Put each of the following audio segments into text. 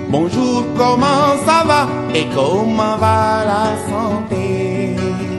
Bonjour, comment ça va et comment va la santé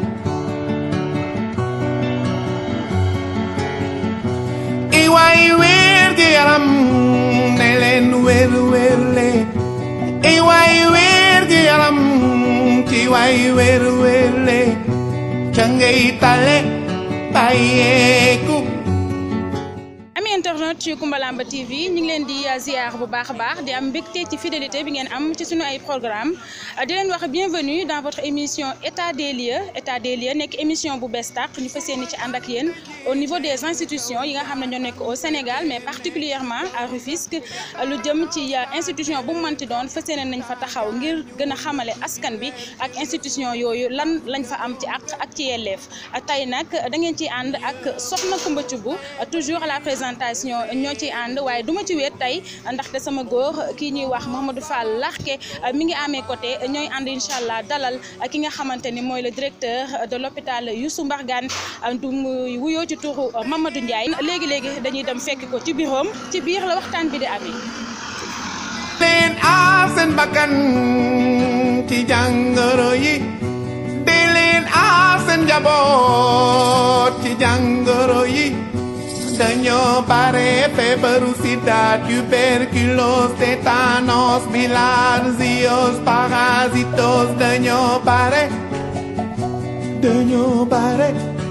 i waay wér gi yaram ne leen wér wér le i waay wér gi yaram ci waay wér wér le ca ngay tale bàyyeeku ami internet ci Koumbalamba TV ñu ngi leen di ziar bu baax a baax di am mbégte ci fidélité bi ngeen am ci suñu ay programme di leen wax bienvenue dans votre émission état des lieux état des lieux nekk émission bu bees tàq ñu fas yéene ci ànd ak yéen au niveau des institutions yi nga xam ne ñoo nekk au Sénégal mais particulièrement à Rufisque lu jëm ci institution bu mu mënti doon fas yéene nañ fa taxaw ngir gën a xamale askan bi ak institution yooyu lan lañ fa am ci àq ak ci yelleef tey nag da ngeen ciy ànd ak soxna Koumba Thioub toujours à la présentation ñoo ciy ànd waaye duma ci wéet tey ndaxte sama góor kii ñuy wax Mouhamadou Fall Larké mi ngi amee côté ñooy ànd incha allah dalal ki nga xamante ni mooy le directeur de l'hôpital Youssou Mbargane du muy wuyoo ci turu Mamadou Ndiaye léegi léegi dañuy dem fekk ko ci biiram ci biir la waxtaan bi di amee. leen aar seen bakkan ci jàngoro yi di leen aar seen njaboot ci jàngoro yi dañoo bare feebaru sida tuberculose tétanos bilharziose parasitos dañoo bare dañoo bare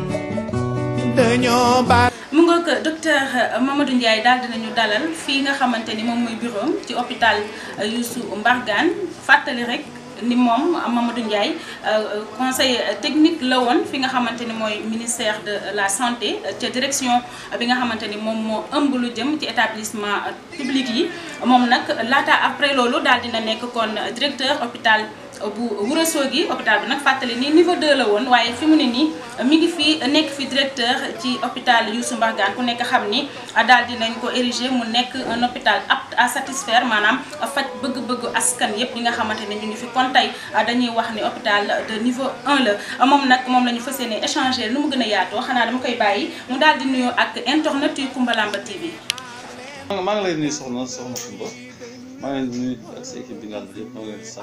dañoo bare mu nga ko docteur Mamadou Ndiaye daal dinañu dalal fii nga xamante ni moom mooy bureau ci hôpital Youssou Mbargane fàttali rek ni moom Mamadou Ndiaye conseiller technique la woon fi nga xamante ni mooy ministère de la santé ca direction bi nga xamante ni moom moo ëmb lu jëm ci établissement public yi moom nag laata après loolu daal dina nekk kon directeur hôpital bu Ourossogui hôpital bi nag fàttali ni niveau 2 la woon waaye fi mu ne nii mi ngi fi nekk fi directeur ci hôpital Youssou Mbargane ku nekk xam ni daal dinañ ko ériger mu nekk un hôpital apte à satisfaire maanaam faj bëgg-bëggu askan yépp yi nga xamante ne ñu ngi fi kon tey dañuy wax ni hôpital de niveau 1 la moom nag moom la ñu fas yéene échanger nu mu gën a yaatoo xanaa dama koy bàyyi mu daal di nuyoo ak internet yu Koumbalamba TV. maa ngi lay nuyu soxna soxna Koumba maa ngi leen di nuyu ak sa équipe bi nga xam ne yëpp maa ngi leen di sant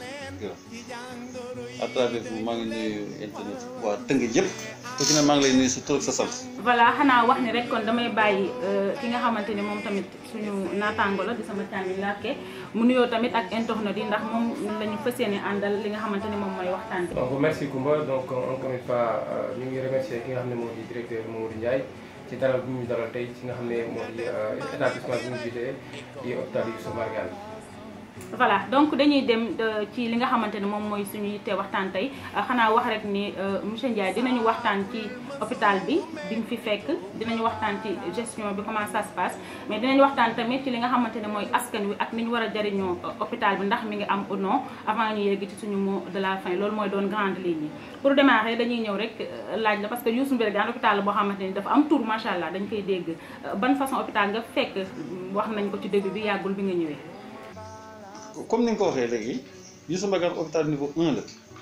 à travers vous maa ngi nuyu internet waa Tëngéej yëpp ku ci ne maa ngi lay nuyu sa tur ak sa sant. voilà xanaa wax ni rek kon damay bàyyi ki nga xamante ni moom tamit suñu naataango la di sama càmmiñ Larké mu nuyoo tamit ak internet yi ndax moom la ñu fas yéene àndal li nga xamante ni moom mooy waxtaan bi. donc merci Koumba donc encore une fois ñu ngi remercier ki nga xam ne moo di directeur Mamadou Ndiaye ci dalal bi ñu dalal tey ci nga xam ne moo di établissement bi ñu jiite di hôpital Youssou Mbargane. voilà donc dañuy dem ci li nga xamante ne moom mooy suñu yitte waxtaan tey xanaa wax rek ni monsieur Ndiaye dinañu waxtaan ci hôpital bi bi ñu fi fekk dinañu waxtaan ci gestion bi comment ça se passe mais dinañu waxtaan tamit ci li nga xamante ne mooy askan wi ak ni ñu war a jariñoo hôpital bi ndax mi ngi am ou non avant ñu yegg ci suñu mot de la fin loolu mooy doon grande ligne yi pour démarrer dañuy ñëw rek laaj la parce que Youssou Mbargane hôpital la boo xamante ni dafa am tour macha allah dañ koy dégg ban façon hôpital nga fekk wax nañ ko ci début bi yàggul bi nga ñëwee comme ni nga ko waxee léegi Youssou Mbargane hôpital niveau 1 la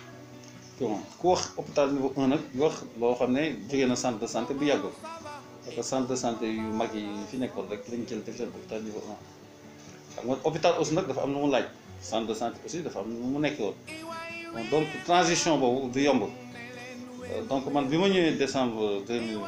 bon ku wax hôpital niveau 1 nag wax loo xam ne jógee na centre de santé bu yàggul parce que centre de santé yu mag yi fi nekkoon rek lañ jël def leen hôpital niveau 1 xam nga hôpital aussi nag dafa am lu mu laaj centre de santé aussi dafa am lu mu nekk woon donc transition boobu du yomb donc man bi ma ñëwee décembre 2020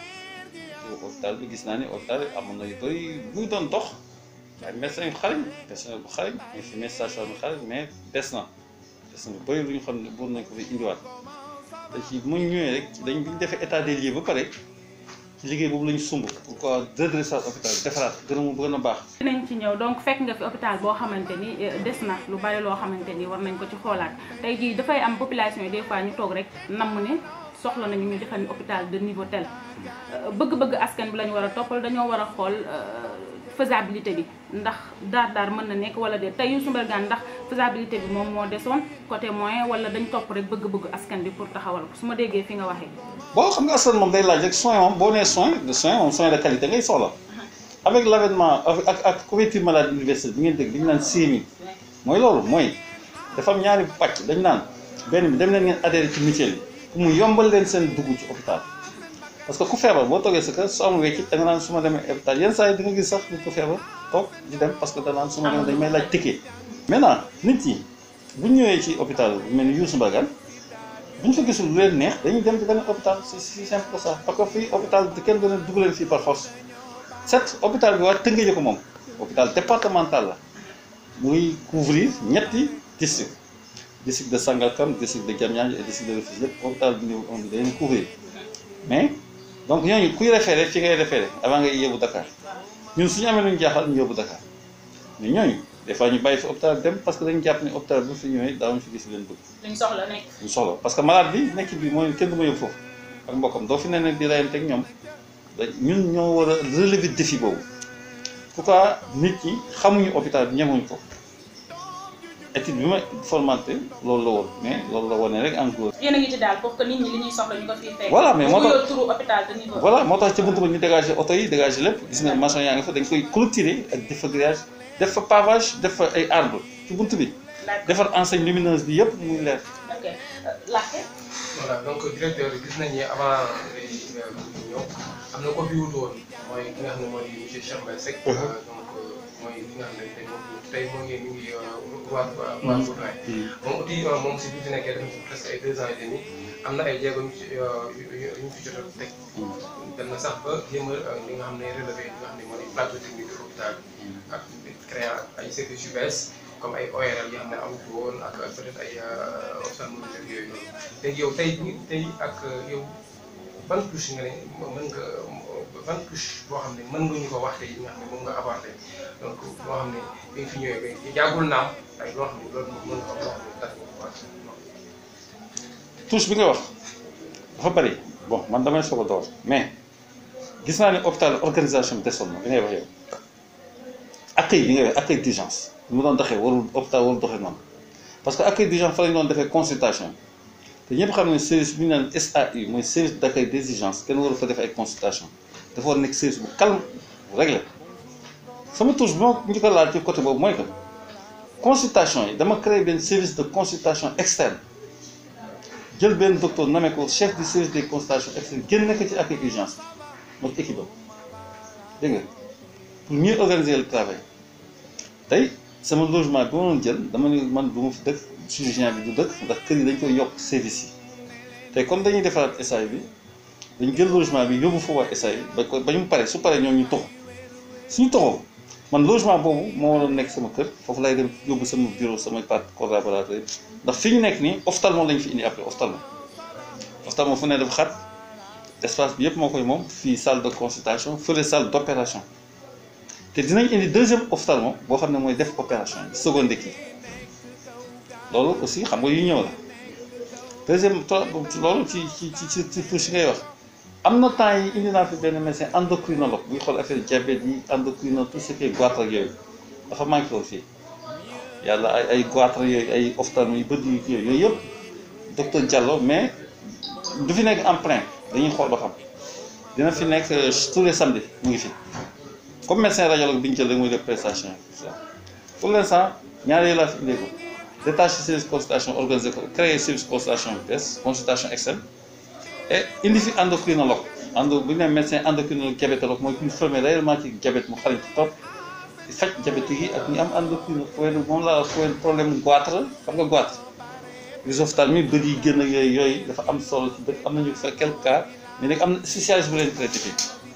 hôpital bi gis naa ni hôpital amoon na yu bëri buy doon dox waaye médecin yu xarañ médecin bu xarañ infirmier sage-femme yu xarañ mais des na des na bëri lu ñu xam ne buur nañ ko fi indiwaat te ci mu ñëwee rek dañ bi ñu defee état des lieux ba pare ci liggéey boobu la ñu sumb pourquoi redressage hôpital bi defaraat gën a mu gën a baax dinañ ci ñëw donc fekk nga fi hôpital boo xamante ni des na lu bari loo xamante ni war nañ ko ci xoolaat tey jii dafay am population yi des fois ñu toog rek namm ne soxla nañu ñu defal ni hôpital de niveau tel bëgg-bëgg askan bi la ñu war a toppal dañoo war a xool faisabilité bi ndax daar daar mën na nekk wala déet tey Youssou Mbargane ndax faisabilité bi moom moo desoon côté moyen wala dañ topp rek bëgg-bëgg askan bi pour taxawal ko su ma déggee fi nga waxee. boo xam nga askan moom day laaj rek soin moom boo nee soin de soin moom soin de qualité ngay soxla avec l' avènement ak ak couverture maladie universelle bi ngeen dégg li ñu naan CMU mooy loolu mooy dafa am ñaari pàcc dañ naan benn bi dem leen ngeen adhéré ci mutuelle yi pour mu yombal leen seen dugg ci hôpital parce que ku feebar boo toogee sa kër soo amul weccit da nga naan su ma demee hôpital yenn saa yi di nga gis sax nit ku feebar toog di dem parce que da naan su ma demee dañ may laaj ticket maintenant nit yi bu ñu ñëwee ci hôpital bu mel ni Youssou Mbargane bu ñu fa gisul lu leen neex dañuy dem ci beneen hôpital c'est si simple que ça parce que fii hôpital kenn doon dugg leen fii par force certes hôpital bi waa Tëngéej ko moom hôpital départemental la muy couvrir ñetti district district de Sangalkam district de Diamniadio et district de Rufisque yëpp hôpital bi niveau 1 bi dañuy couvrir mais donc ñooñu kuy référé fi ngay référé avant ngay yóbbu Dakar ñun suñu amee lu ñu jaaxal ñu yóbbu Dakar mais ñooñu des fois ñu bàyyi fi hôpital dem parce que dañu jàpp ne hôpital bu fi ñëwee daawuñu fi gis leen bëgg luñ soxla nekk. ñu soxla parce que malade bi nekk bi mooy kenn du ma yóbbu foofu ak mbokkam doo fi ne nag di rayante ak ñoom da ñun ñoo war a relever défi boobu pourquoi nit ñi xamuñu hôpital bi ñemuñ ko étude bi ma formanté loolu la woon mais loolu la wone rek en gros yéen a ngi ci daal pour que nit ñi li ñuy soxla ñu ko fiy fekk. Voilà, mais moo tax- bu yor turu hôpital de niveau. voilà moo tax ci buntu ba ñu dégager oto yi dégager lépp gis nga maçon yaa ngi fa dañ koy clôturer ak def fa grillage def fa pavage def fa ay arbre ci buntu bi D'accord. defar enseigne lumineuse bi yëpp muy leer ok laajte. voilà donc directeur gis nañ ni avant ngay ñëw am na ko fi wutu woon mooy ki nga xam ne moo di monsieur Cheikh Mbaye Seck. donc mooy ki nga xam ne tey moom tey moo ngi mi ngi waa waa waa Bourlaye. moom aussi moom si bi fi nekkee def na fi presque ay deux ans et demi am na ay jéego yu ci yu yu ñu fi jot a teg. dem na sax ba jéem a li nga xam ne relevé li nga xam ne moo di plateau technique de l'hôpital bi ak créer ay services yu bees comme ay ORL yoo xam ne amu fi woon ak peut-être ay ophtalmologie yooyu noonu léegi yow tey tey ak yow ban touche nga ne mën nga ban touche boo xam ne mën nga ñu ko wax tey nga xam ne moom nga apporté donc boo xam ne bi nga fi ñëwee ba jàggul naam ay loo xam ne loolu mën nga ko loo xam ne tax nga ko wax touche bi nga wax dafa bari bon man damay soog a door mais gis naa ne hôpital organisation bi desoon na bi ngay wax yow accueil bi ngay wax accueil d'urgence bi mu doon doxee warul hôpital warul doxee noonu parce que accueil d'urgence fa lañu doon defee consultation te ñëpp xam ne service bi ñu naan SAU mooy service d'accueil des urgences kenn waru fa def ay consultation dafa war nekk service bu calme bu réglé sama touche bi ma njëkk a laal ci côté boobu mooy que consultation yi dama créé benn service de consultation externe jël benn docteur nommé ko chef du service des consultations externes génne ko ci accueil urgence bi moom équipe am dégg nga pour mieux organiser le travail tey sama logement bi ma doon jël dama ne man du ma fi dëkk chirurgien bi du dëkk ndax kër yi dañ koy yokk service yi tey comme dañuy defaraat SAE bi dañ jël logement bi yóbbu fa waa SAE ba ko ba ñu pare su paree ñoom ñu toxu suñu toxoo man logement boobu moo waroon nekk sama kër foofu lay dem yóbbu sama bureau samay part collaborateur yi ndax fi ñu nekk nii ophtalmo lañ fi indi après ophtalmo ophtalmo fu ne dafa xat espace bi yëpp moo koy moom fii salle de consultation fële salle d'opération te dinañ indi deuxième ophtalmo boo xam ne mooy def opération yi seconde kii loolu aussi xam nga yu ñëw la deuxième to loolu ci ci ci ci ci touche ngay wax am na temps yi indi naa fi benn médecin endocrinologue buy xool affaire diabète yi endocrino tout ce qui est goitre ak yooyu dafa manqué woon fii yàlla ay ay goitre yooyu ay ophtalmo yu bët yu kii yooyu yëpp docteur Diallo mais du fi nekk en plein dañuy xool ba xam dina fi nekk tous les samedis mu ngi fi comme médecin radiologue bi ñu jël rek muy def prestation yi pour l'instant ñaar yooyu laa fi indee ko détaché service consultation organisé ko créé service consultation bi bees consultation externe et indi fi endocrinologue endo bu ñu nee médecin endocrinologue diabétologue mooy ku ñu formé réellement ci diabète mu xarañ ci topp di faj diabète yi ak ñu am endocrino fooy moom laa fooy problème goitre xam nga goitre grisophtalmie bët yi génn ak yooyu yooyu dafa am solo ci bët am nañu fa quelques cas mais nag am na spécialiste bu leen traité fii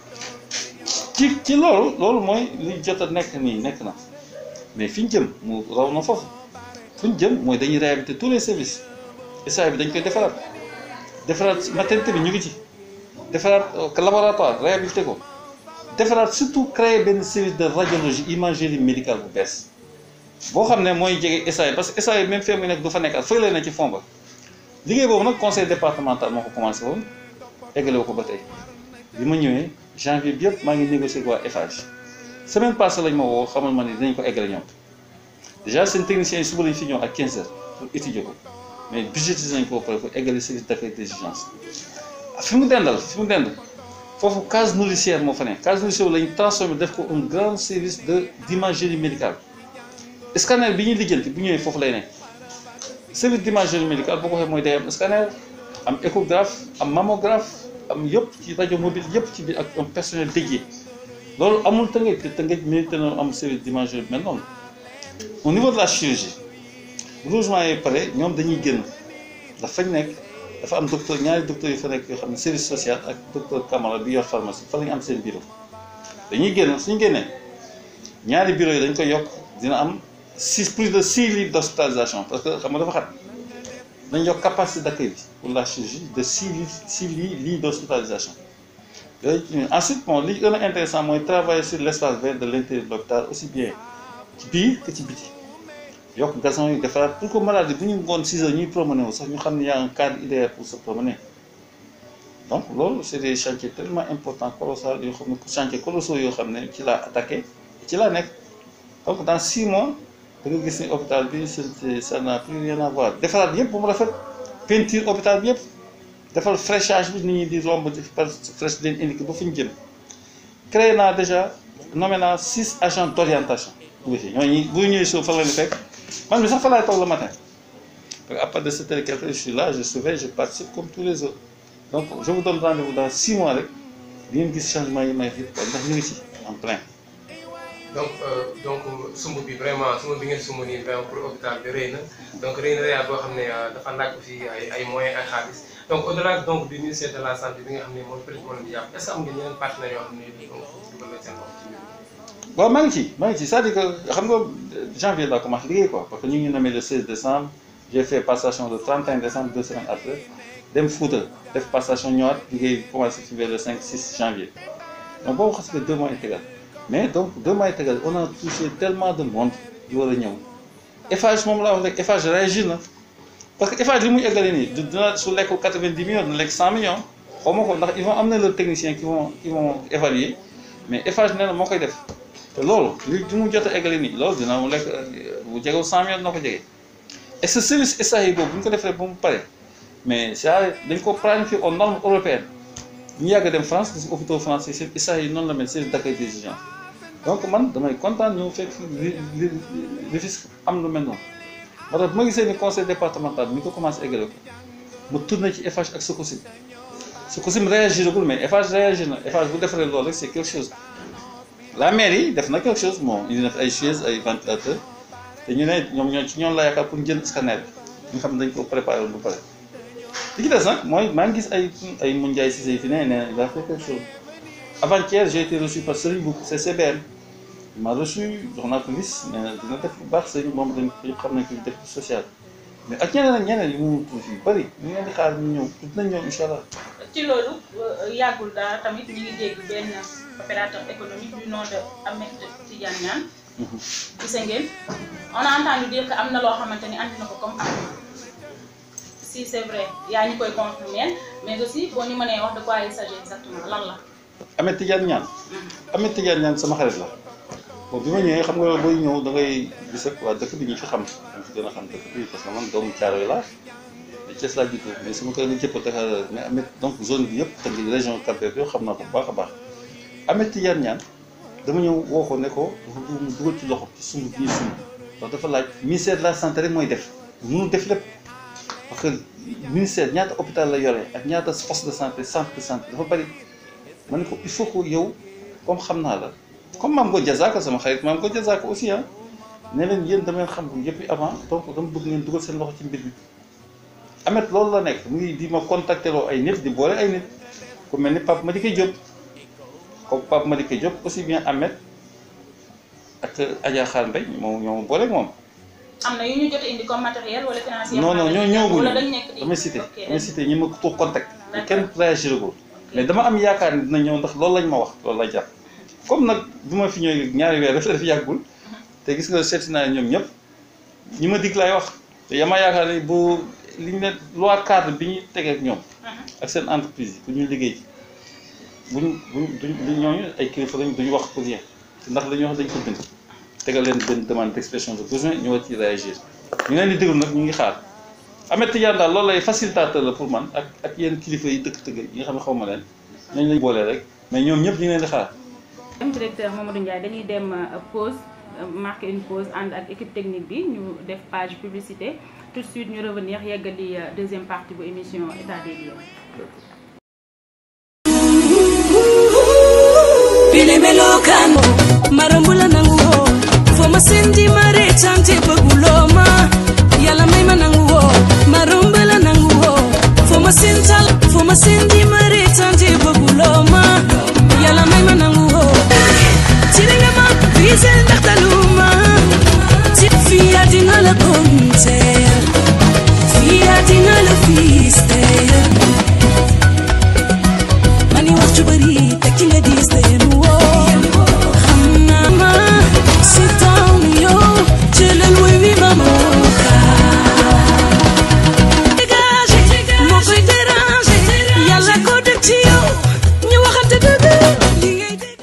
ci ci loolu loolu mooy li jot a nekk nii nekk na mais fi ñu jëm mu raw na foofu fu ñu jëm mooy dañuy réhabiliter tous les services SAE bi dañ koy defaraat defaraat maternité bi ñu ngi ci defaraat laboratoire réhabiliter ko defaraat surtout créer benn service de radiologie imagerie médicale bu bees boo xam ne mooy jege SAE parce que SAE même fee mu nekk du fa nekkaat fële na ci fond ba liggéey boobu nag conseil départemental moo ko commencé woon eggale ko ba tey bi ma ñëwee janvier bi yëpp maa ngi négocier ak waa Eiffage semaine passée lañ ma woo xamal ma ni dinañ ko eggale ñoom déjà seen techniciens yi suba lañ fi ñëw ak 15 heures pour étudier ko mais budgétisé nañ ko ba pare pour eggale service d'accueil des urgences fi mu dendal fi mu dend foofu case nourricière moo fa ne case nourricière lañ transformé def ko un grand service de d'imagerie médicale scanner bi ñuy lijjanti bu ñëwee foofu lay ne service d'imagerie médicale boo ko waxee mooy day am scanner am échographe am mammographe am yëpp ci rajo mobile yëpp ci biir ak un personnel dédié loolu amul tëngëj te tëngëj mérite na am service d'imagerie bi mel noonu au niveau de la chirurgie bu logement yi pare ñoom dañuy génn ndax fañ nekk dafa am docteur ñaari docteur yu fa nekk yoo xam ne service social ak docteur Camara bi yor pharmacie fa la ñu am seen bureau dañuy génn suñu génnee ñaari bureau yi dañ koy yokk dina am six plus de six lits d'hospitalisation parce que xam nga dafa xat dañ yokk capacité d'accueil bi pour la chirurgie de six lits six lits lits d'hospitalisation yooyu ensuite bon li gën a intéressant mooy travailler sur l'espace vert de l'intérieur de l'hôpital aussi bien ci biir que ci biti yokk gazon yi defaraat pour que malade bu ñu ngoon 6 heures ñuy promener wu sax ñu xam ne y a un cadre idéal pour se promener donc loolu c'est des chantiers tellement importants colossaux yoo xam ne chantiers colossaux yoo xam ne ci laa attaqué ci laa nekk donc dans 6 mois da nga gis ni hôpital bi c'est ça n'a plus rien à voir defaraat yëpp bu mu rafet peinture hôpital bi yëpp defal fraîchage bi nit ñi di romb di par fraîche leen indiqué ba fu ñu jëm créé naa déjà nommé naa 6 agents d'orientation ñooñu bu ñëwee suuf fa la ñu fekk man mi sax fa laay toog le matin parce que à partir de sept heures quelque je suis là je surveille je participe comme tous les autres donc je vous donne rendez-vous dans six mois rek di ngeen gis changement yi may fi ndax ñu ngi ci en plein. donc donc sumb bi vraiment sumb bi ngeen sumb nii vraiment pour hôpital bi rëy na donc rëy na rëyaat boo xam ne dafa laaj aussi ay ay moyens ay xaalis donc au-delà donc du ministère de la santé bi nga xam ne moom peut-être moo leen di jàpp est-ce que am ngeen yeneen partenaires yoo xam ne dugal nañ seen bopp ci mbir waaw maa ngi ci maa ngi ci c'est-à-dire que xam nga janvier laa commencé liggéey quoi parce que ñu ngi nommé le 16 décembre j'ai fait passation le 31 décembre deux semaines après dem Fouta def passation ñëwaat liggéey commencé ci vers le 5 6 janvier donc boobu xas nga deux mois intégral mais donc deux mois intégral on a touché tellement de monde yu war a ñëw Eiffage moom laa wax rek Eiffage réagir na parce que Eiffage li muy eggale nii dina su lekkul 90 millions dina lekk 100 millions xaw ma ko ndax ils vont amener leurs techniciens qui vont qui vont évaluer mais Eiffage nee na moo koy def te loolu li li mu jot a eggale nii loolu dina mu lekk bu jegewul 100 millions dina ko jege et ce service SAE boobu bu ñu ko defee ba mu pare mais c'est dañ ko planifier aux normes européennes ñu yàgg dem France gis hôpitaux français seen SAE noonu la mel service d'accueil des urgences donc man damay kontaan ñëw fekk li li Rufisque am lu mel noonu moo tax bu ma gisee ni conseil départemental bi ñu ko commencé eggale ko mu tourné ci Eiffage ak Sococim Sococim réagiragul mais Eiffage réagir na Eiffage bu defaree loolu rek c'est quelque chose la mairie def na quelque chose moom indi na fi ay chaises ay ventilateurs te ñu ne ñoom ñoo ci ñoom la yaakaar pour jënd scanner bi nga xam ne dañ ko préparé woon ba pare li ci des nag mooy maa ngi gis ay ay Moundiaye Cissé yi fi ne nee il a fait quelque chose avant-hier j'ai été reçu par Serigne Bouk CCBM il m'a reçu jox naa ko liste nee na dina def bu baax Serigne moom dañ ko xam nañ ko def social mais ak ñeneen ak ñeneen yi mu tuuti yu bëri ñu ngi leen di xaar ñu ñëw dinañ ñëw incha allah. ci loolu yàggul dara tamit ñu ngi dégg benn opérateur économique du nom de Ahmed Tidiane Niane. gis ngeen on a entendu dire que am na loo xamante ni andi na ko comme am si c'est vrai yaa ñu koy confirmer mais aussi boo ñu mënee wax de quoi il s'agit exactement lan la. Ahmed Tidiane Niane. Ahmed Tidiane Niane sama xarit la. bon bi ma ñëwee xam nga booy ñëw da ngay gis ak waa dëkk bi ñu fi xam ñu fi gën a xam dëkk bi parce que man doomu Thiaroye laa da Thiès laa juddoo mais sama kër nga jëpp Dakar mais Ahmed donc zone bi yëpp tamit région Cap-Vert yoo xam naa ko bu baax a baax Ahmed Tidiane Niane dama ñëw woo ko ne ko dafa bëgg mu dugal ci loxo ci sumb bi ñuy sumb ndax dafa laaj ministère de la santé rek mooy def mënul def lépp parce que ministère ñaata hôpital la yore ak ñaata poste de santé centre de santé dafa bari ma ne ko il faut que yow comme xam naa la comme maam ko Diazaka sama xarit maam ko Diazaka aussi ah ne leen yéen dama leen xam yëpp avant donc dama bëgg ngeen dugal seen loxo ci mbir mi. Ahmed loolu la nekk mu ngi di ma contacter loo ay nit di boole ay nit ku mel ni Pape Madické Diop comme Pape Madické Diop aussi bien Ahmed ak Adja Khar Mbaye moom ñoo ma boole moom. am na yu ñu jot a indi comme matériel wala financier. non non ñoo ñëwaguñu wala dañ nekk di damay cité ok damay cité ñi ma ko contact. D'accord. kenn réagiragul mais dama am yaakaar ni dina ñëw ndax loolu lañ ma wax loolu la jàpp. comme nag bi ma fi ñëwee ñaari weer daf def yàggul te gis nga seeti naa ñoom ñëpp ñi ma dig laay wax te yama yaakaar ni bu li ñu ne loi cadre bi ñu tegee ak ñoom ak seen entreprise yi pour ñu liggéey ci buñ buñ duñ ñooñu ay kilifa lañ duñu wax pour rien ndax dañuy wax dañ ko bind tegal leen benn demande d'expression de besoin ñu war ci réagir ñu leen di déglu nag ñu ngi xaar Ahmed Tidiane daal loolu lay facilitateur la pour man ak ak yenn kilifa yi dëkk tëgg yi nga xam ne xaw ma leen nañ lañ boolee rek mais ñoom ñëpp ñu ngi leen di xaar am directeur Mamadou Ndiaye dañuy dem euh, pause euh, marquer une pause ànd ak équipe technique bi ñu def page publicité tout de suite ñu revenir yeggali euh, deuxième partie bu émission état des lieux. bile melokan marambula nanguo fo masendi mareta te bëgguloo ma yàlla may ma nangu woo ma romb la nangu woo foo ma seen tal foo ma seen di ma reetaan te bëgguloo ma yàlla may ma nangu woo tiri nga ma visel ndax taluma ci fii àddina la konteel fii àddina la fiisteel mani wax ju bari te ki nga diis te yenu woo xam naa ma si taw mi yow jëlal woy wi ma moo kaa dégagé moo koy dérangé yàlla ko def ci yow ñu waxante dëgg li ngay dégg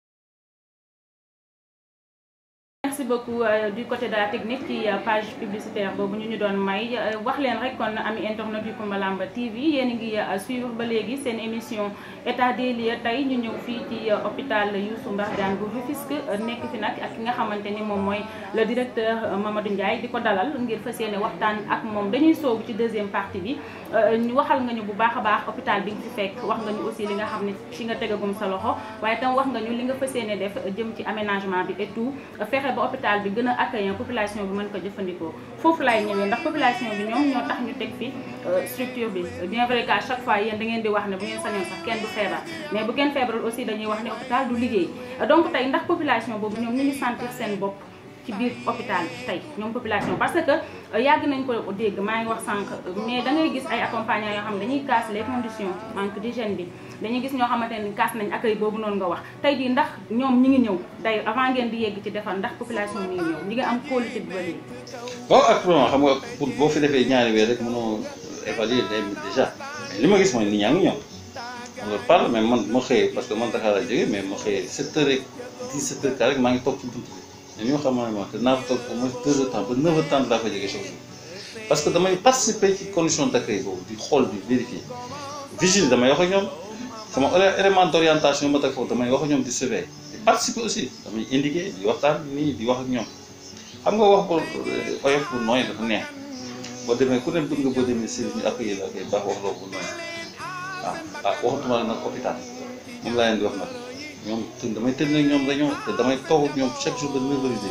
merci beaucoup euh, du côté de la technique ci euh, page publicitaire boobu ñu ñu doon may euh, wax leen rek kon ami internet yu Kumba Lamba TV yéen a ngi suivre ba léegi seen émission état des lieux tey ñu ñëw fii ci hôpital Youssou Mbargane bu Rufisque nekk fi nag ak ki nga xamante ni moom mooy le directeur Mamadou Ndiaye di ko dalal ngir fas yéene waxtaan ak moom dañuy soobu ci deuxième partie bi ñu waxal nga ñu bu baax a baax hôpital bi nga fi fekk wax nga ñu aussi li nga xam ne ci nga tegagum sa loxo waaye tam wax nga ñu li nga fas yéene def jëm ci aménagement bi et tout fexe ba hôpital bi gën a accueillant population bi mën ko jëfandikoo foofu laay ñëwee ndax population bi ñoom ñoo tax ñu teg fi structure bi bien vrai que à chaque fois yéen da ngeen di wax ne bu ngeen sañoon sax kenn du feebar mais bu kenn feebarul aussi dañuy wax ne hôpital du liggéey donc tey ndax population boobu ñoom ñu ngi sentir seen bopp ci biir hôpital bi tey ñoom population parce que yàgg nañ ko dégg maa ngi wax sànq mais da ngay gis ay accompagnants yoo xam ne dañuy casse les conditions manque d'hygiène bi dañuy gis ñoo xamante ne casse nañ accueil boobu noonu nga wax tey jii ndax ñoom ñi ngi ñëw day avant ngeen di yegg ci defar ndax population mi ngi ñëw ñi ngi am qualité bi ba léegi waaw actuellement xam nga pour boo fi defee ñaari weer rek mënoo évaluer day déjà mais li ma gis mooy nit ñaa ngi ñëw on leur parle mais man ma xëyee parce que man Dakar laa jógee mais ma xëyee 7 heures rek 17 heures rek maa ngi toog ci bunt bi mais ñoo xam ne te naa fa toog au moins 2 heures temps ba 9 heures temps daa fa jógee chaque jour parce que damay participer ci condition d'accueil boobu di xool di vérifier vigile damay wax ak ñoom sama élément d'orientation ma teg foofu damay wax ak ñoom di surveiller di participer aussi damay indiquer di waxtaan nii di wax ak ñoom xam nga wax bu oyof bu nooy dafa neex boo demee ku ne bëgg nga boo demee service ñu accueillir la koy baax wax loo bu nooy waaw ah waxatuma la nag hôpital moom laa leen di wax nag ñoom te damay tëdd nag ñoom dañoo te damay toog ak ñoom chaque jour de neuf heures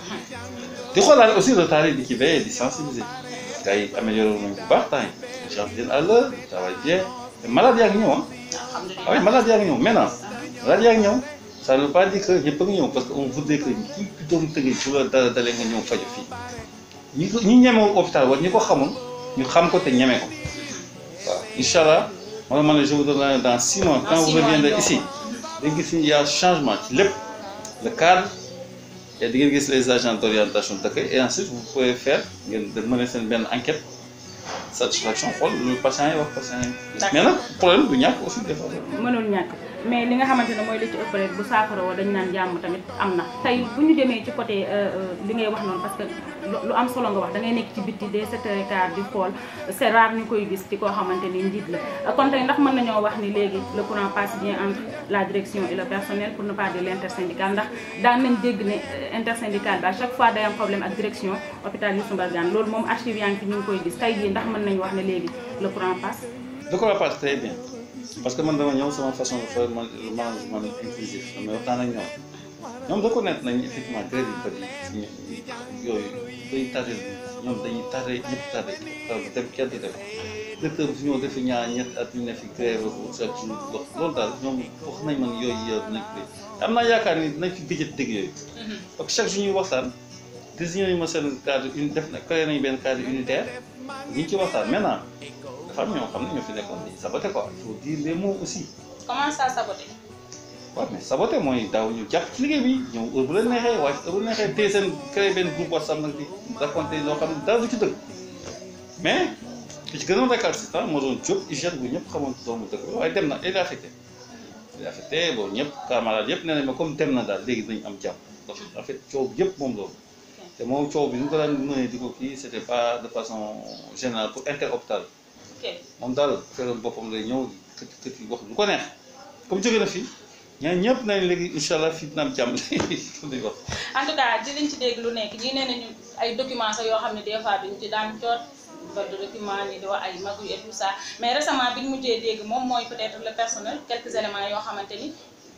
di xoolaale aussi retard yi di ci veiller di sensibiliser gars yi amélioré nañu bu baax temps yi les gens viennent à l'heure ils travaillent bien te malade yaa ngi ñëw ah ah oui malade yaa ngi ñëw maintenant malade yaa ngi ñëw ça ne veut pas dire que ñëpp a ngi ñëw parce que on voudrait que ñi doon tëggee su la dara dalee nga ñëw faju fii ñi ko ñi ñemewul hôpital wala ñi ko xamul ñu xam ko te ñeme ko waaw incha allah moo tax ma ne je vous donne dans six mois quand vous reviendrez ici da gis ni y a changement ci lépp le cadre et di ngeen gis les agents d'orientation d'accueil et ensuite vous pouvez faire ngeen de mener seen benn enquête satisfaction xool lu patient yi wax patient yi mais nag problème du ñàkk aussi des fois mënul ñàkk mais li nga xamante ne mooy li ci ëpp rek bu saafara woo dañu naan jàmm tamit am na tey bu ñu demee ci côté li ngay wax noonu parce que lu am solo nga wax da ngay nekk ci bitti des sept heures et quart di xool c'est rare ñu koy gis ci koo xamante ni njiit la kon tey ndax mën nañoo wax ni léegi le courant passe bien entre la direction et le personnel pour ne pas dire l'intersyndical ndax daan nañ dégg ne intersyndical bi à chaque fois day am problème ak direction hôpital Youssou Mbargane loolu moom archive yaa ngi fi ñu ngi koy gis tey jii ndax mën nañu wax ne léegi le courant passe le courant passe très bien parce que man dama ñëw sama façon de faire man management inclusif damay waxtaan ak ñoom ñoom reconnaître nañ effectivement grève yu bëri yi yooyu day tardé ñoom dañuy tardé ñëpp tardé taw bi dem kenn du dem directeur bi fi ñëw defi ñaar ñett at ñu ne fi grève pour chaque jour wax loolu daal ñoom wax nañ man yooyu yow dinañ ko am naa yaakaar ni dinañ fi gëjët dégg yooyu parce que chaque jour ñuy waxtaan désigné nañu ma seen cadre une def na créé nañu benn cadre unitaire ñi ngi ci waxtaan maintenant dafa am ñoo xam ne ñoo fi nekkoon di saboté quoi il faut dire les mots aussi comment ça saboté waaw mais saboté mooy daaw ñu jàpp ci liggéey bi ñëw heure bu leen neexee waaye heure bu leen neexee téye seen créé benn groupe WhatsApp nag di raconté loo xam ne dara du ci dëgg mais li ci gënoon récalcitrant moo doon Diop hygiène bu ñëpp xamoon doomu dëkk bi waaye dem na il est affecté il est affecté bon ñëpp camarade yëpp nee nañ ma comme dem na daal léegi dinañ am jàmm donc en fait coow bi yëpp moom loolu te moom coow bi ñu ko daan mënee di ko kii c'était pas de façon générale pour interhôpital ok moom daal feeroon boppam lay ñëw kët kët yi wax lu ko neex comme jóge na fii ñaan ñëpp nañ léegi incha allah fii dina am jàmm di wax en tout cas dinañ ci dégg lu nekk ñii nee nañu ay documents sax yoo xam ne des fois duñ ci daan jot vote de document ñi di wax ay magu et tout ça mais récemment bi ñu mujjee dégg moom mooy peut-être le personnel quelques éléments yoo xamante ni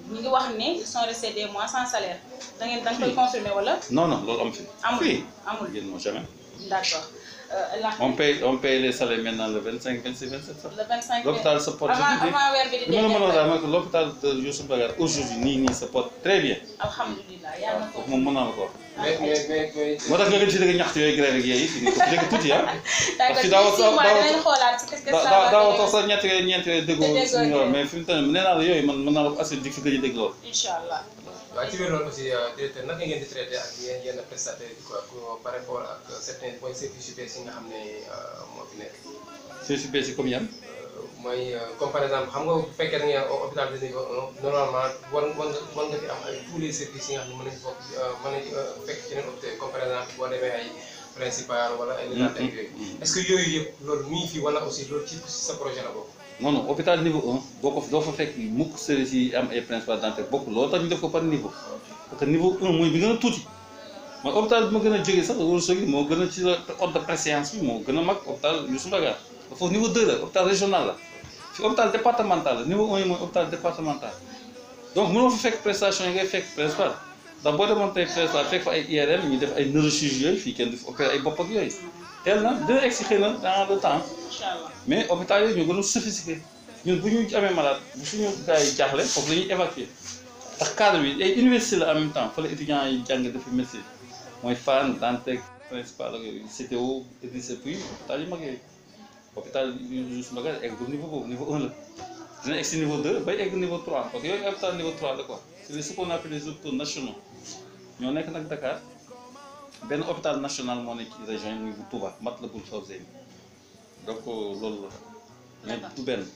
ñu ngi wax ne ils sont restés des mois sans salaire da ngeen da nga koy confirmer wala non non loolu am fi amul fii amul yéen moo jamais d'accord Euh, la on paye on paye les salaires maintenant le 25 26 27 sax le 25 l'hôpital se porte avant bien avant weer bi di li ma la mën a dee wax mooy que l'hôpital de Youssou Mbargane aujourd'hui nii nii se porte très bien alhamdulilah yàlla na ko kooku moom mën naa la ko wax mais mais mais mais. moo tax nga gën si dëgg ñaxtu yooyu grève ak yooyu fi ni ko fi dëgg tuuti ah d'accord que daaw- ci six mois daaw- dinañ xoolaat qu'est-ce que daa ça daa va daaw donner. toog sax ñetti yooyu ñeenti yooyu déggoo Te déggoo suñu ngeen. mais fi mu toll nii nee naa la yooyu man mën naa la ko assuré di fi gëj a dégg loolu incha allah waaw ci biir loolu aussi directeur naka ngeen di traité ak yenn yenn prestataires yi quoi pour par rapport ak certains points services yu bees yi nga xam ne moo fi nekk. c'est si bees yi comme yan mooy comme par exemple xam nga bu fekkee da ngeen hôpital de niveau un normalement war war nga war nga fi am ay tous les services yi nga xam ne mën nañu bokk mën nañu fekk ci yeneen hôpital comme par exemple boo demee ay principal wala ay légat ak yooyu est-ce que yooyu yëpp loolu mi ngi fi wala aussi loolu ci sa projet la bokk. non non hôpital niveau 1 boo ko doo fa fekk mukk service yi am ay principal dentaire bokk loolu tax ñu def ko par niveau parce que niveau 1 mooy bi gën a tuuti mooy hôpital bi ma gën a jógee sax wala sogi moo gën a ci la ordre de préséance bi moo gën a mag hôpital Youssou Mbargane foofu niveau 2 la hôpital régional la fi hôpital départemental la niveau 1 yi mooy hôpital départemental donc mënoo fa fekk prestation yi ngay fekk principal ndax boo demoon tey principal fekk fa ay IRM ñu def ay neurochirurgie yooyu fii kenn du fi opéré ay bopp ak yooyu teel na dina egg si xëy na dans le temps incha allah mais hôpital yooyu ñoo gën a sophistiqué ñun bu ñu amee malade bu suñu gars yi jaaxle foofu la ñuy évacuer ndax cadre bi ay université la en même temps fa la étudiants yi jàng dafa médecine mooy Fann Dantec principal ak yooyu CTO Idrissa Pouye hôpital yu mag yooyu hôpital Youssou Mbargane egg bu niveau boobu niveau 1 la dina egg si niveau 2 bay egg niveau 3 parce que yooyu hôpital niveau 3 la quoi c'est ce qu'on appelle les hôpitaux nationaux ñoo nekk nag Dakar benn hôpital national moo nekk ci région yi muy bu Touba Matlaboul Fawzeyni donc loolu la mais du benn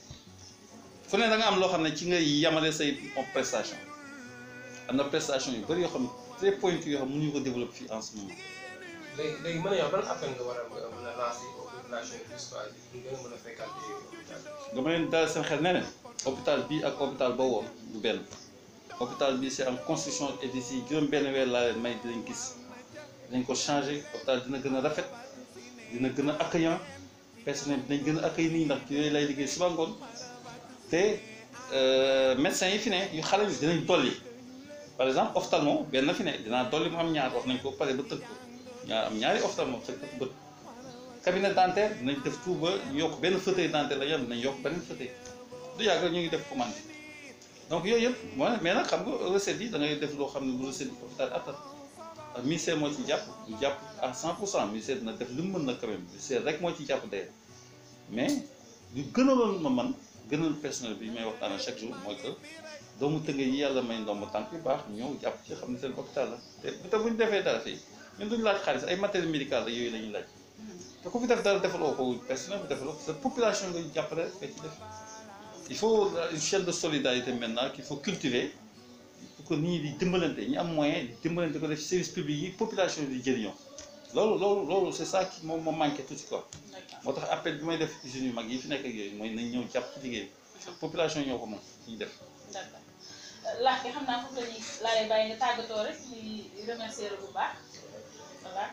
fu ne da nga am loo xam ne ci nga yamale say prestation am na prestation yu bëri yoo xam ne très pointu yoo xam ne mënuñu ko développer fii en ce moment léegi léegi mën nañoo ban appel nga war a mën a lancer aux populations yi juste quoi ñu gën a mën a fréquenter hôpital bi. dama leen dalal seen xel ne leen hôpital bii ak hôpital ba woon du benn hôpital bi c'est en construction et d'ici juróom benn weer laa leen may dinañ gis dinañ ko changer hôpital dina gën a rafet dina gën a accueillant personnel dinañ gën a accueillir nit ñi ndax ci yooyu lay liggéey suba ngoon te médecins yi fi ne yu xale yi dinañ dolli par exemple ophtalmo benn fi ne dinaa dolli mu am ñaar wax nañ ko pare ba tëgg ko ñaar am ñaari ophtalmo sa bët cabinet dentaire dinañ def tout ba yokk benn fauteuil dentaire la yam dinañ yokk beneen fauteuil du yàgg ñu ngi def commande donc yooyu yëpp mooy mais nag xam nga recette yi da ngay def loo xam ne lu recette yi hôpital attan ak ministère moo ci jàpp du jàpp à 100 pour cent ministère dina def li mu mën na quand même ministère rek moo ci jàpp dee mais lu gënaloon ma man gënal personnel bi may waxtaan chaque jour mooy que doomu tënge yi yàlla may ndomb tànk yu baax ñëw jàpp ci xam ne seen hôpital la te te bu ñu defee dara fii ñun duñu laaj xaalis ay matériel médical la yooyu la ñuy laaj te ku fi def dara defaloo ko personnel bi defaloo ko sa population nga jàppale rek nga ci def il faut une chaîne de solidarité maintenant qu'il faut cultiver pour que nit ñi di dimbalante ñi am moyen di dimbalante ko def service public yi population yi di jëriñoo loolu loolu loolu c'est ça qui moom moo manqué tout ci quoi moo tax appel bi may def usines yu mag yi fi nekk ak yooyu mooy nañ ñëw jàpp ci liggéey bi population yi ñoo ko moom ñuy def d'accord laaj bi xam naa foofu la ñuy laa lay bàyyi nga tàggatoo rek di remercier la bu baax voilà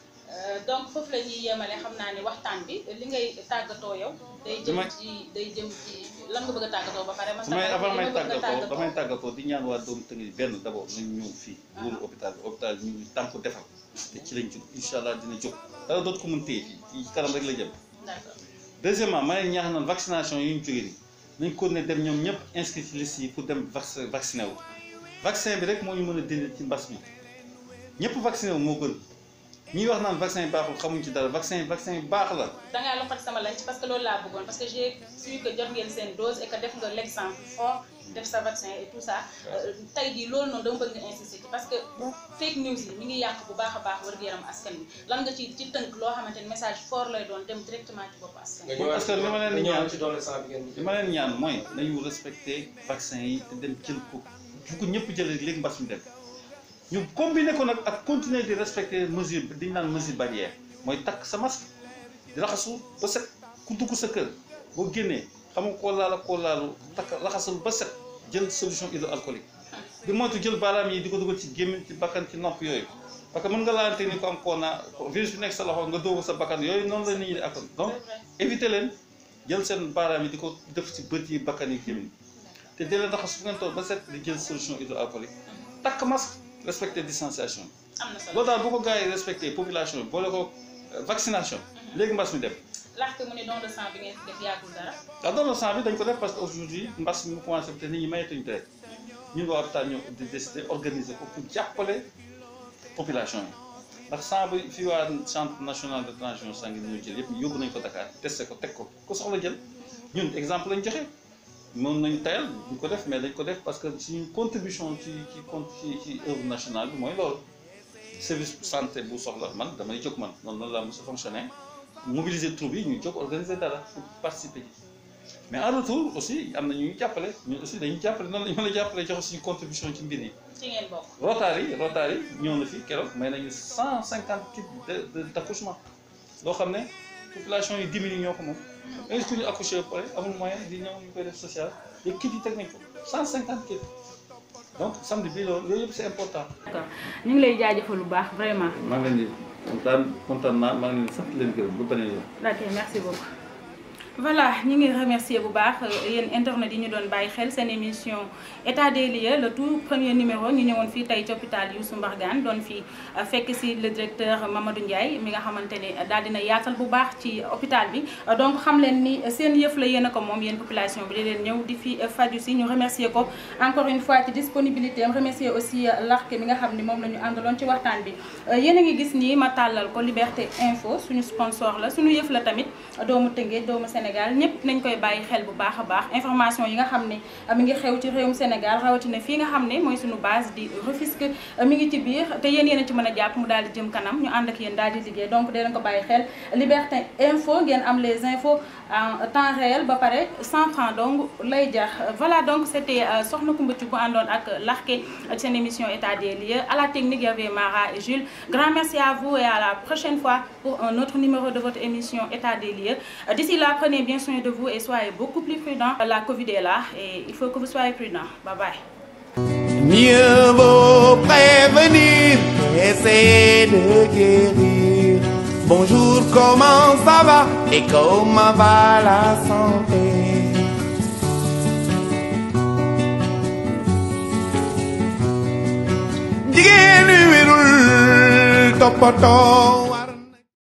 donc foofu la ñuy yemale xam naa ni waxtaan bi li ngay tàggatoo yow. day jëm Damay- ci day jëm ci lan nga bëgg a tàggatoo ba pare. man su may avant may li ma bëgg a tàggatoo damay tàggatoo di ñaan waa doomu tënk benn d'abord nañ ñëw fii wóolu hôpital bi hôpital bi ñu ngi tànk defar te ci lañ jóg incha allah dina jóg dara dootu ko mën téye fii ci kanam rek la jëm d'accord deuxièmement ma leen ñaax naan vaccination yi ñu jógee nii nañ ko ne dem ñoom ñëpp inscrit ci liste yi pour dem vac vacciné wu vaccin bi rek moo ñu mën a dindi ci mbas mi ñëpp vacciné wu moo gën ñi wax naan vaccin yi baaxul xamuñ ci dara vaccin yi vaccin yi baax la dangaa loxati sama lañ parce que loolu laa bëggoon parce que j'ai su que jot ngeen seen dose et que def nga l'exemple fort def sa vaccin et tout ça euh, tey jii loolu noonu dama bëgg nga insister ci parce que fake news yi mi ngi yàq bu baax a baax wér-gu-yaram askan bi lan nga ci ci tënk loo xamante ni message fort lay doon dem directement ci bopp askan nga bi ñëwaat parce que li ma leen di nga ñëwaat ñaan- ci doole sang bi ngeen li ma leen ñaan mooy nañu respecté vaccin yi te dem jël ko fu ko ñëpp jëlee léegi mbas mi dem ñu combiné ko nag ak continuer di respecter mesure bi dañu naan mesure barrière mooy takk sa masque di raxasu ba set ku dugg sa kër boo génnee xam nga koo laal ak koo laalu takk raxasul ba set jël solution hydroalcoolique di moytu jël baaraam yi di ko dugal ci gémmiñ ci bakkan ci nopp yooyu parce que mën nga laalante ni ko am corona virus bi nekk sa loxo nga dóor ko sa bakkan yooyu noonu la nit ñi di akon donc éviter leen jël seen baaraam yi di ko def ci bët yi bakkan yi gémmiñ te di leen raxas fu ngeen toog ba set di jël solution hydroalcoolique takk masque respecter distanciation am na solo loolu daal bu ko gars yi respecté population bi boole ko vaccination léegi mbas mi dem laxte mu ne don de sang bi ngeen fi def yàggul dara waaw don de sang bi dañ ko def parce que aujourd'hui mbas mi mu commencé te nit ñi mayatuñu deret ñun waa hôpital ñoo di décider organiser ko pour jàppale population yi ndax sang bi fii waa centre national de transfusion sanguine ñoo jël yëpp yóbbu nañ ko Dakar testé ko teg ko ku soxla jël ñun exemple lañ joxe moom nañu tayal duñ ko def mais dañ ko def parce que suñu contribution ci ci con ci ci œuvre nationale bi mooy loolu service santé bu soxla man damay jóg man noonu noonu laa mos a fonctionner mobiliser troupe yi ñu jóg organiser dara pour participer ci mais en retour aussi am na ñuy jàppale ñun aussi dañuy jàppale noonu la ñu mën a jàppale joxe suñu contribution ci mbir yi ci ngeen bokk Rotary Rotary ñëw na fi keroog may nañu cent cinquante kits de de d' accouchement loo xam ne population yi dix mille ñoo ko moom mais ku ñu accouché ba pare amul moyen di ñëw ñu koy def social te kits yi teg nañ ko cent cinquante kits donc samedi bii loolu yooyu yëpp c' est important. d'accord ñu ngi lay jaajëfal lu baax vraiment maa ngi leen di kontaan kontaan naa maa ngi leen di sant leen gërëm ba beneen yoon. ok merci beaucoup voilà ñu ngi remercier bu baax yéen internet yi ñu doon bàyyi xel seen émission état des lieux le tout premier numéro ñu ñëwoon fii tey ci hôpital Youssou Mbargane doon fii fekk si le directeur Mamadou Ndiaye mi nga xamante ne daal dina yaatal bu baax ci hôpital bi donc xam leen ni seen yëf la yéen a ko moom yéen population bi di leen ñëw di fi faju si ñu remercier ko encore une fois ci disponibilité am remercier aussi larke mi nga xam ni moom la ñu àndaloon ci waxtaan bi yéen a ngi gis nii ma tàllal ko Liberté Info suñu sponsor la suñu yëf la tamit doomu Tëngéej doomu Sénégal ñëpp nañ koy bàyyi xel bu baax a baax information yi nga xam ne mi ngi xew ci réewum Sénégal rawatina fii nga xam ne mooy suñu base di Rufisque mi ngi ci biir te yéen yéen a ci mën a jàpp mu daal di jëm kanam ñu ànd ak yéen daal di liggéey donc dee leen ko bàyyi xel Liberté Info ngeen am les infos en temps réel ba pare 100 francs donc lay jar voilà donc c' était Soxna Koumba Thioub bu àndoon ak Larké seen émission état des lieux à la technique y avait Mara et Jules grand merci à vous et à la prochaine fois pour un autre numéro de votre émission état des lieux d'ici là prenez bien soin de vous et soyez beaucoup plus prudents la Covid est là et il faut que vous soyez prudents bye bye Mieux vaut prévenir qu'essayer de guérir. Bonjour, comment ça va et comment va la santé? Jigéen ñi wérul toppatoo